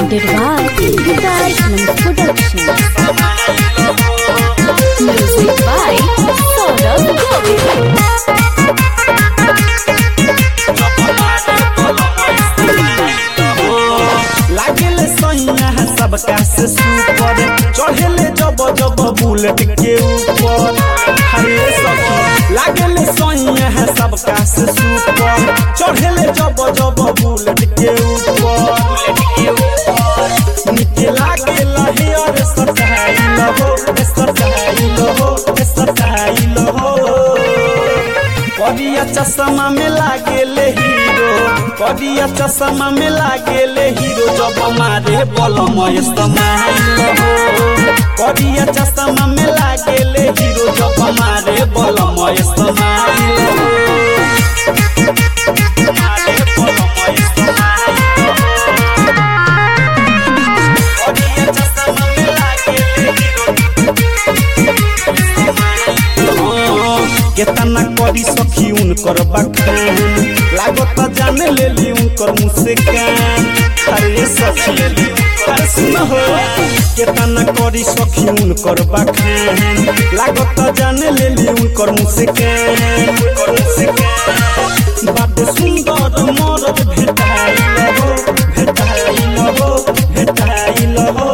presented by Guitar Films Productions. Music by Saurabh Govind. लागेले सैया है सबका से सुपर चढ़ेले जब जब बुलेट के ऊपर हरे सखी लागेले सैया है सबका से सुपर चढ़ेले जब जब बुलेट के ऊपर निके लागेला हे और सटाइल हो सटाइल हो सटाइल हो करिया चश्मा में लागेले हीरो करिया चश्मा में लागेले हीरो जब मारे बलम इस्तेमाल हो करिया चश्मा में लागेले हीरो जब मारे बलम इस्तेमाल हो मारे बलम इस्तेमाल हो। करिया चश्मा में लागेले केतना करी सखी उनकर बखान लागत जाने लेली उनकर मुँह से कान अरे सखी अरे सुन हो केतना करी सखी उनकर बखान लागत जाने लेली उनकर मुँह से कान उनकर मुँह से कान बात सुंदर मरद भेटाइल हो भेटाइल हो भेटाइल हो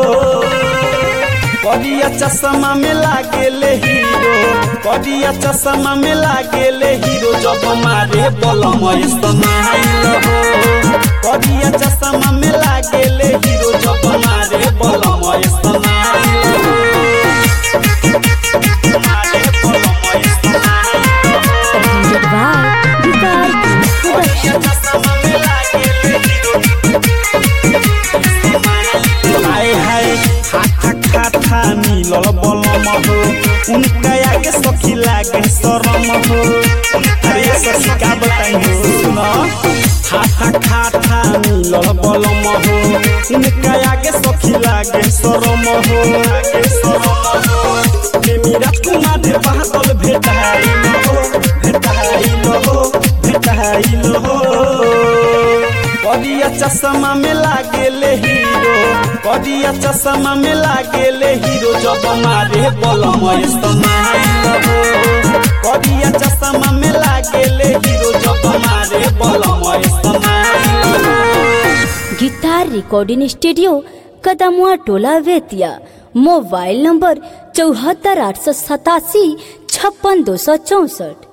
करिया चश्मा में लागेले हीरो करिया चश्मा में लागेले हीरो जब मारे बलम इस्तेमाल हो करिया चश्मा में लागेले हीरो जब मारे बलम इस्तेमाल हो मारे बलम इस्तेमाल हो। Presented by Guitar Films करिया Productions. चश्मा में लागेले हीरो हाय हाय खाथा खाथा मिलल बलम हो उनका आगे सखी लागे शरम हो अरे सखी का बताई हो सुन खाथा खाथा मिलल बलम हो उनका आगे सखी लागे शरम हो लागे शरम हो प्रेमी राजकुमार बादल भेटाइल हो भेटाइल हो भेटाइल हो करिया चश्मा में लागेले हीरो करिया चश्मा में लागेले हीरो जब मारे बलम इस्तेमाल हो करिया चश्मा में लागेले हीरो जब मारे बलम इस्तेमाल हो गिटार रिकॉर्डिंग स्टूडियो कदमुआ टोला वेतिया मोबाइल नंबर चौहत्तर आठ सौ सतासी छप्पन दो सौ चौसठ